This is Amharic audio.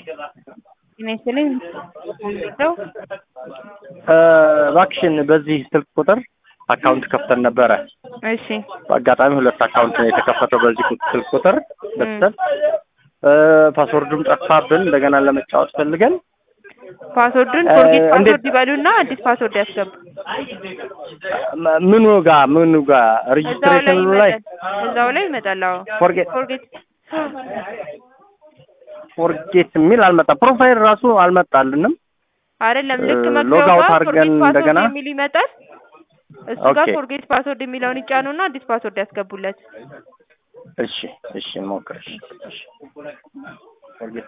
ጤና ይስጥልኝ ነው እባክሽን በዚህ ስልክ ቁጥር አካውንት ከፍተን ነበረ። እሺ በአጋጣሚ ሁለት አካውንት ነው የተከፈተው በዚህ ቁ- ስልክ ቁጥር በስተት ፓስወርዱም ጠፋብን። እንደገና ለመጫወት ፈልገን ፓስወርዱን እ ፎርጌት እንዴት- ፓስወርድ ይበሉና አዲስ ፓስወርድ ያስገቡ። መ- ምኑ ጋ ምኑ ጋ እዛው ላይ ሬጅስትሬሽኑ ላይ ይመጣል። እዛው ላይ ይመጣል። አዎ ፎርጌት ፎርጌት ፎርጌት የሚል አልመጣም። ፕሮፋይል ራሱ አልመጣልንም። አይደለም ልክ እ መግቢያው ሎግ አውት ጋር አድርገን ፎርጌት ፓስወርድ እንደገና የሚል ይመጣል። እሱ ጋር ኦኬ። ፎርጌት ፓስወርድ የሚለውን ይጫኑና አዲስ ፓስወርድ ያስገቡለት። እሺ እሺ ሞክር። እሺ እሺ ፎርጌት